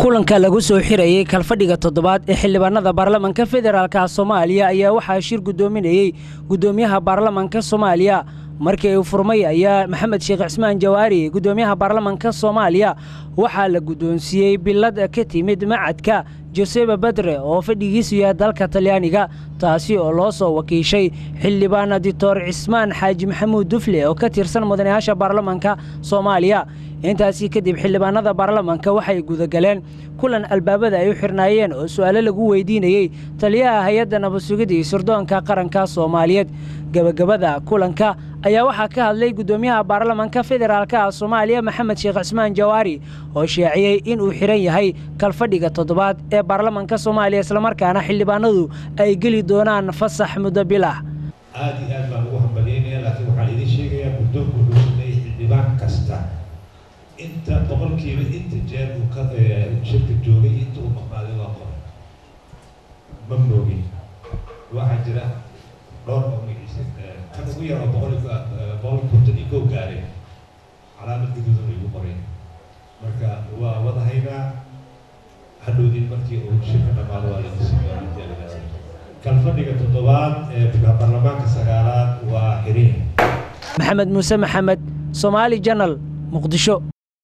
kulanka lagu soo xirayey kalfadhiga toddobaad ee xildhibaanada baarlamanka federaalka soomaaliya ayaa waxaa shir guddoominayey guddoomiyaha baarlamanka soomaaliya markii uu furmay ayaa maxamed sheekh cismaan jawaari guddoomiyaha baarlamanka soomaaliya waxaa la guddoonsiiyey bilad ka timid macadka joseba badre oo fadhigiisu yahay dalka talyaaniga taasi oo loo soo wakiishay xildhibaan dictor cismaan xaaji maxamuud dufle oo ka tirsan mudanayaasha baarlamanka soomaaliya intaasii kadib xildhibaanada baarlamanka waxay gudagaleen kulan albaabada ay u xirnaayeen oo su'aalo lagu weydiinayey taliyaha hay-adda nabadsugida iyo sirdoonka qaranka soomaaliyeed gebagabada kulanka ayaa waxaa ka hadlay guddoomiyaha baarlamanka federaalka soomaaliya maxamed sheekh cismaan jawaari oo sheeciyey inuu xihan yahay kalfadhiga toddobaad ee baarlamanka soomaaliya islamarkaana xildhibaanadu ay geli doonaan fasax muddo bil ah aad iyo aad baan ugu hambalyaynaya laakiin waxaan idiin sheegayaa guddoonku wuxuu leeyahay xildhibaan kasta inta boqolkiiba inta jeer uu ka shirka joogay inta uu maqnaaday waa qoray ma moogin waxaa jira dhowr oo magaciisa kan ugu yaroo boqol boqol konton iyo kow gaareen calaamad gaduudan igu qoray marka waa wadahaynaa hadhowdin markii uu shirka dhammaado waa la kalfadhiga toddobaad ee baarlamaanka sagaalaad waa xiriin maxamed muuse maxamed soomaali janal muqdisho